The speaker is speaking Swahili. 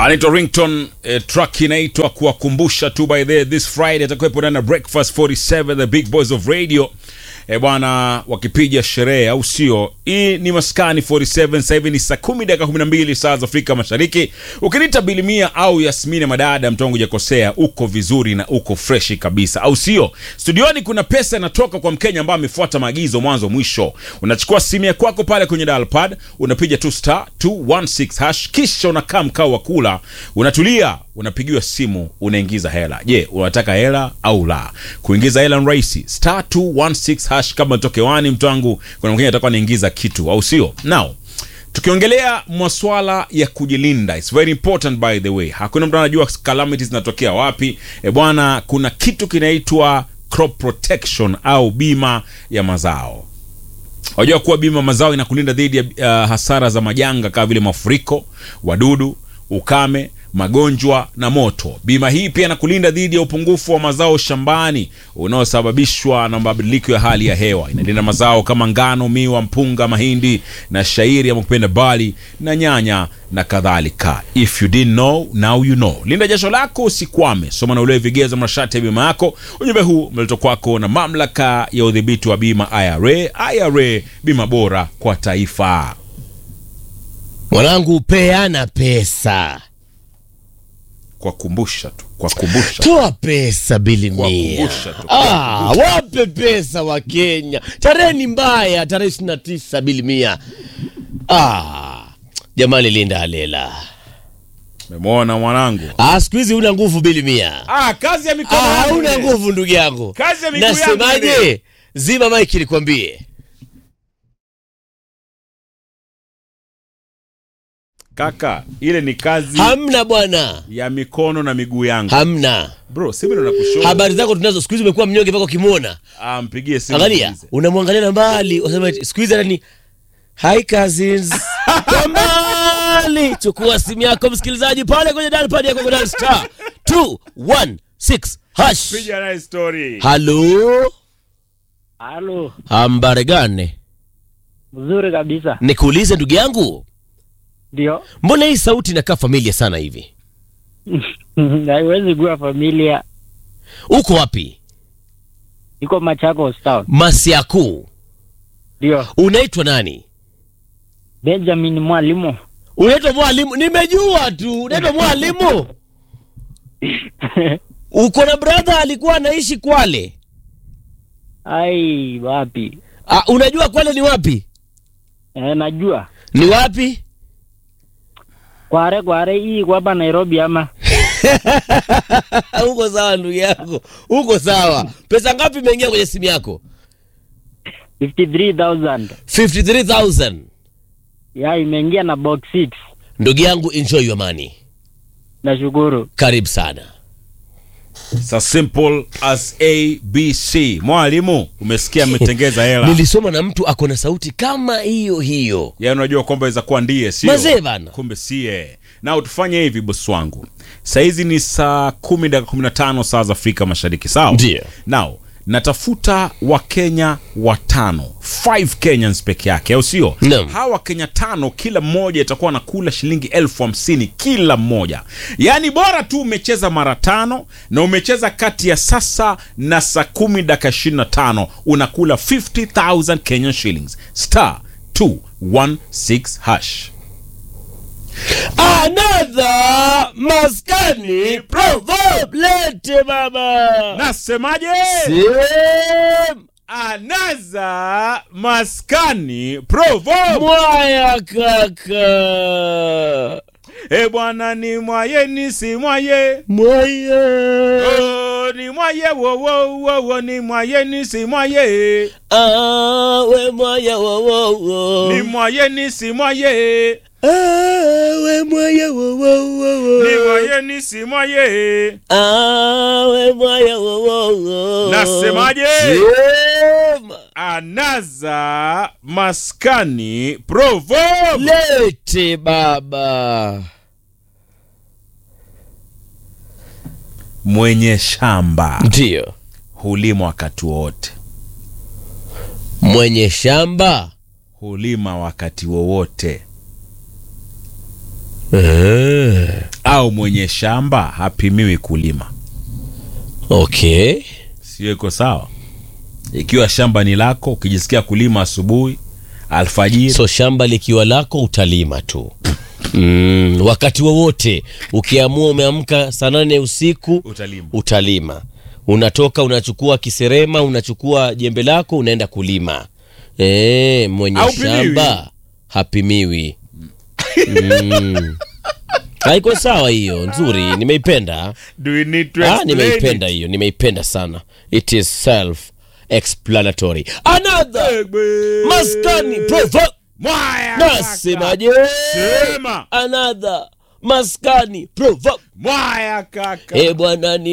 anaitwa rington eh, track inaitwa kuwakumbusha tu by the this friday atakuwepo ndani ya breakfast 47 the big boys of radio e bwana wakipiga sherehe au sio hii ni maskani 47 sasa hivi ni saa kumi dakika 12 saa za afrika mashariki ukiniita bilimia au yasmini madada mtongo jakosea uko vizuri na uko freshi kabisa au sio studioni kuna pesa inatoka kwa mkenya ambaye amefuata maagizo mwanzo mwisho unachukua simu ya kwako pale kwenye dalpad unapiga tu star 216 hash kisha unakaa mkao wa kula unatulia unapigiwa simu unaingiza hela je unataka hela au la kuingiza hela ni rahisi star 216 hash kama toke wani mtwangu kuna mkenya atakuwa anaingiza kitu au sio now tukiongelea maswala ya kujilinda its very important by the way hakuna mtu anajua calamities zinatokea wapi e bwana kuna kitu kinaitwa crop protection au bima ya mazao wajua kuwa bima mazao inakulinda dhidi ya uh, hasara za majanga kama vile mafuriko wadudu ukame magonjwa na moto bima hii pia inakulinda dhidi ya upungufu wa mazao shambani unaosababishwa na mabadiliko ya hali ya hewa inalinda mazao kama ngano miwa mpunga mahindi na shairi ama kupenda bali na nyanya na kadhalika if you didn't know now you know linda jasho lako usikwame soma na ulewe vigezo masharti ya bima yako ujumbe huu umeletwa kwako na mamlaka ya udhibiti wa bima ira ira bima bora kwa taifa mwanangu peana pesa kwa kumbusha tu kwa kumbusha toa pesa bilimia Kuwakumbusha tu, ah, wape pesa wa kenya tarehe ni mbaya tarehe ishiri na tisa bilimia ah, jamani linda alela memwona mwanangu ah, siku hizi una nguvu bilimia ah, kazi ya mikono ah, yangu hauna ile. nguvu ndugu yangu Kazi ya miguu yangu ile. nasemaje zima maiki nikwambie kaka ile ni kazi hamna bwana ya mikono na miguu yangu hamna bro simu na kushow habari zako tunazo siku hizi umekuwa mnyonge mpaka ukimwona ah, mpigie simu angalia muulize. unamwangalia na mbali unasema eti, siku hizi hata ni hi cousins kwa mbali chukua simu yako msikilizaji pale kwenye dalpad yako kwenye star 216 hash piga naye story halo Halo, hambare gane mzuri kabisa. nikuulize ndugu yangu Ndio, mbona hii sauti inakaa familia sana hivi haiwezi kuwa familia. uko wapi Iko Machakos town. masiakuu Ndio, unaitwa nani Benjamin Mwalimu. unaitwa mwalimu nimejua tu unaitwa mwalimu uko na brother alikuwa anaishi kwale Ai, wapi? Ah, unajua kwale ni wapi E, najua ni wapi kware kware hii kwa hapa Nairobi ama uko sawa ndugu yako uko sawa pesa ngapi imeingia kwenye simu yako 53,000 53000 ya imeingia na box 6 ndugu yangu enjoy your money nashukuru. karibu sana It's as simple as abc mwalimu umesikia ametengeza hela nilisoma na mtu ako na sauti kama hiyo hiyo ya unajua kwamba iza kuwa ndiye sio Mazee bana. kumbe sie na tufanye hivi bosi wangu sahizi ni saa kumi dakika kumi na tano saa za afrika mashariki sawa Ndiyo. now natafuta wakenya watano 5 kenyans peke yake au sio Naam. hawa wakenya tano kila mmoja itakuwa nakula shilingi elfu hamsini kila mmoja yaani bora tu umecheza mara tano na umecheza kati ya sasa na saa kumi dakika ishirini na tano unakula 50000 kenyan shillings star 216 hash another maskani proverb lete baba nasemaje Same. anaza maskani proverb mwaya kaka e bwana ni mwaye ni si mwaye mwaya Oh, ni mwaye wo wo wo wo ni mwaye ni si mwaye Ah, we mwaya wowowo ni mwaye ni si mwaye we mwaya wowowo ni mwaye ni si mwaye we mwaya wowowo Nasemaje? Sema. anaza maskani proverb lete baba mwenye shamba ndio hulima wakati wote mwenye shamba hulima wakati wowote Eh. au mwenye shamba hapimiwi kulima okay sio iko sawa ikiwa shamba ni lako ukijisikia kulima asubuhi alfajiri so shamba likiwa lako utalima tu mm, wakati wowote ukiamua umeamka saa nane usiku utalima utalima unatoka unachukua kiserema unachukua jembe lako unaenda kulima e, mwenye Haupimiwi. shamba hapimiwi mm. haiko sawa hiyo nzuri nimeipenda Do we need to ah, explain nimeipenda it? hiyo nimeipenda sana it is self explanatory another Egbe. maskani provo Mwaya kaka. nasemaje Sema. another maskani provo Mwaya kaka e bwana ni